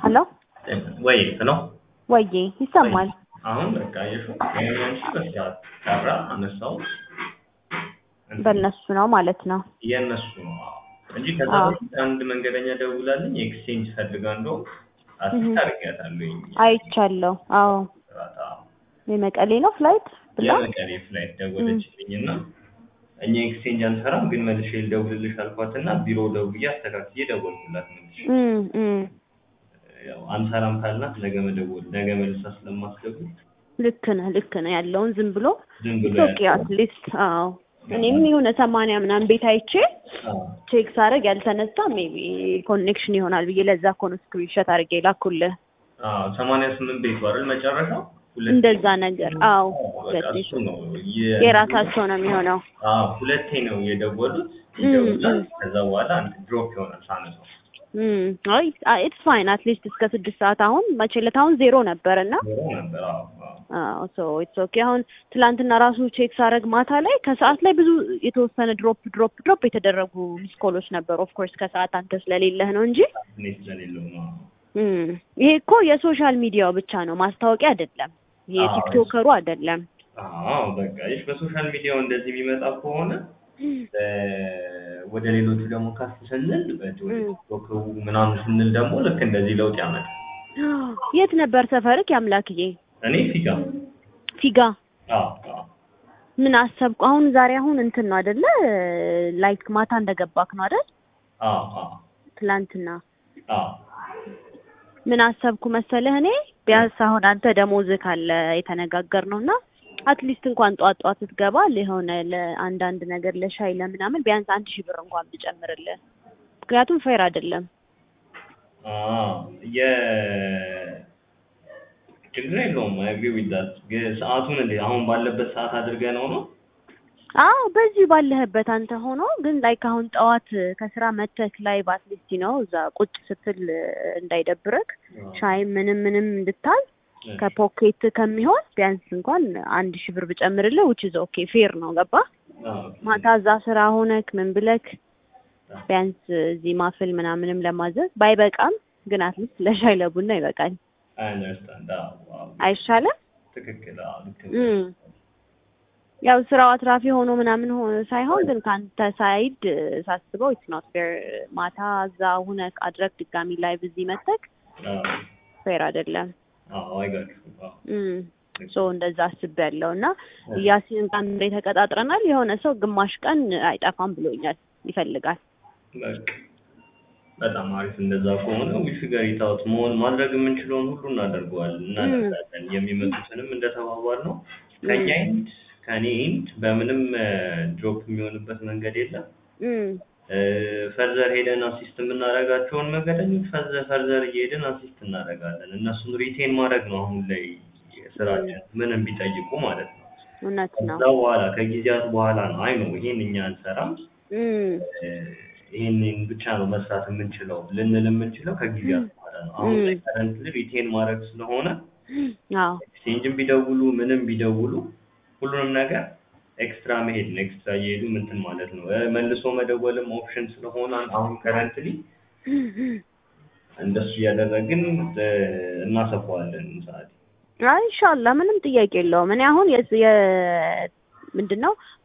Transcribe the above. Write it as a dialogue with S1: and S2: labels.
S1: ሄሎ
S2: ወይ ሄሎ
S1: ወዬ ይሰማል።
S2: አሁን በቃ የሹ ያንቺ በስርዓት ጠራ አነሳው
S1: በእነሱ ነው ማለት ነው።
S2: የእነሱ ነው አዎ። እንጂ ከዛ
S1: አዎ።
S2: በፊት አንድ መንገደኛ ደውላልኝ ኤክስቼንጅ ፈልጋ እንደውም አሲስት አድርጊያታለሁኝ።
S1: አይቻለሁ። አዎ
S2: ስርዓት አዎ።
S1: የመቀሌ ነው ፍላይት ብላ
S2: የመቀሌ ፍላይት ደወለችልኝ እና እኛ ኤክስቼንጅ አንሰራም ግን መልሼ ልደውልልሽ አልኳት እና ቢሮ ደውዬ አስተካክዬ ደወልኩላት መልሼ
S1: እም፣ እም።
S2: ያው አንሰራም ካልናት ነገ መደወል ነገ መልሳ ስለማስደውል
S1: ልክ ነህ ልክ ነህ ያለውን ዝም ብሎ
S2: ዝም ብሎ
S1: ኦኬ አትሊስት አዎ እኔም የሆነ ሰማንያ ምናምን ቤት አይቼ
S2: አዎ
S1: ቼክ ሳደርግ ያልተነሳ ሜቢ ኮኔክሽን ይሆናል ብዬ ለዛ እኮ ነው ስክሪንሾት አድርጌ ላኩልህ።
S2: አዎ ሰማንያ ስምንት ቤት አይደል መጨረሻው ሁለት
S1: እንደዛ ነገር አዎ
S2: በቃ
S1: ሁለቴ
S2: እሱ ነው የ-
S1: የራሳቸው ነው የሚሆነው።
S2: አዎ ሁለቴ ነው የደወሉት
S1: እም፣
S2: ይደውላል
S1: እም።
S2: ከዛ በኋላ አንድ ድሮፕ ይሆናል ሳነሳው
S1: እም፣ አይ ኢትስ ፋይን አትሊስት እስከ ስድስት ሰዓት አሁን መቼለት አሁን ዜሮ ነበር እና
S2: ዞሮ ነበር አዎ አዎ
S1: ሶ ኢትስ ኦኬ አሁን ትላንትና ራሱ ቼክ ሳደርግ ማታ ላይ ከሰዓት ላይ ብዙ የተወሰነ ድሮፕ ድሮፕ ድሮፕ የተደረጉ ሚስኮሎች ነበሩ። ኦፍ ኮርስ ከሰዓት አንተ ስለሌለህ ነው እንጂ
S2: እኔ ስለሌለው ነው
S1: እም፣ ይሄ እኮ የሶሻል ሚዲያው ብቻ ነው ማስታወቂያ አይደለም። ይሄ
S2: አዎ።
S1: ቲክቶከሩ አይደለም።
S2: አዎ በቃ ይሽ በሶሻል ሚዲያው እንደዚህ የሚመጣ ከሆነ እ፣ ወደ ሌሎቹ ደግሞ ከፍ ስንል ወደ ወደ
S1: እም።
S2: ቲክቶክ ምናምን ስንል ደግሞ ልክ እንደዚህ ለውጥ ያመጣል።
S1: የት ነበር ሰፈርክ? ያምላክዬ
S2: እኔ ፊጋ
S1: ፊጋ
S2: አዎ አዎ
S1: ምን አሰብኩ አሁን ዛሬ አሁን እንትን ነው አይደለ? ላይክ ማታ እንደገባክ ነው አይደል?
S2: አዎ አዎ
S1: ትላንትና
S2: አዎ
S1: ምን አሰብኩ መሰለህ እኔ ቢያንስ አሁን አንተ ደሞዝህ ካለ የተነጋገር ነው እና አትሊስት እንኳን ጧት ጧት ስትገባ የሆነ ለአንዳንድ ነገር ለሻይ ለምናምን ቢያንስ አንድ ሺህ ብር እንኳን ብጨምርልህ ምክንያቱም ፌር አይደለም።
S2: አዎ የ ችግር የለውም አይ አግሪ ዊዝ ዳት ግን ሰዓቱን እንዴ አሁን ባለበት ሰዓት አድርገህ ነው ነው
S1: አዎ በዚህ ባለህበት አንተ ሆኖ ግን ላይክ አሁን ጠዋት ከስራ መተክ ላይ በአትሊስት ነው እዛ ቁጭ ስትል እንዳይደብረክ ሻይ ምንም ምንም እንድታል ከፖኬት ከሚሆን ቢያንስ እንኳን አንድ ሺህ ብር ብጨምርልህ ውጭ ዘ ኦኬ ፌር ነው ገባ ማታ እዛ ስራ ሆነክ ምን ብለክ ቢያንስ እዚህ ማፍል ምናምንም ለማዘዝ ባይበቃም ግን አትሊስት ለሻይ ለቡና ይበቃል
S2: አይ አንደርስታንድ አዎ አዎ
S1: አይሻልም?
S2: ትክክል አዎ ልክ ነው
S1: እም። ያው ስራው አትራፊ ሆኖ ምናምን ሆ- ሳይሆን ግን ከአንተ ሳይድ ሳስበው ኢትስ ኖት ፌር ማታ እዛ ሁነክ አድረግ ድጋሚ ላይቭ እዚህ መተክ
S2: አዎ
S1: ፌር አይደለም።
S2: አዎ አይጋችሁ አዎ
S1: እም ሶ እንደዛ አስቤያለሁ እና ያሲን ጋር እንደ ተቀጣጥረናል። የሆነ ሰው ግማሽ ቀን አይጠፋም ብሎኛል ይፈልጋል።
S2: በቃ በጣም አሪፍ። እንደዛ ከሆነ ዊሽ ጋር ይታወት መሆን ማድረግ የምንችለውን ሁሉ እናደርገዋለን እናደርጋለን። የሚመጡትንም እንደተባባል ነው ከኛ ኤንድ ከኔ ኤንድ በምንም ድሮፕ የሚሆንበት መንገድ የለም።
S1: እም
S2: ፈርዘር ሄደን አሲስት የምናደርጋቸውን መንገደኞች ፈርዘር ፈርዘር እየሄድን አሲስት እናደርጋለን። እነሱን ሪቴን ማድረግ ነው አሁን ላይ ስራችን ምንም ቢጠይቁ ማለት ነው።
S1: እውነት ነው።
S2: ከዛ በኋላ ከጊዜያት በኋላ ነው አይ ነው ይሄን እኛ አንሰራም
S1: እም
S2: ይሄንን ብቻ ነው መስራት የምንችለው ልንል የምንችለው ከጊዜያት በኋላ ነው። አሁን ላይ ከረንትሊ ሪቴን ማድረግ ስለሆነ
S1: አዎ
S2: ኤክስቼንጅም ቢደውሉ ምንም ቢደውሉ ሁሉንም ነገር ኤክስትራ መሄድ ነው። ኤክስትራ እየሄዱ ምንትን ማለት ነው። እ፣ መልሶ መደወልም ኦፕሽን ስለሆነ አሁን ከረንትሊ እንደሱ እያደረግን እ፣ እናሰፋዋለን ሰዓት
S1: አይ ኢንሻአላህ ምንም ጥያቄ የለውም። እኔ አሁን የስ- የ ምንድን ነው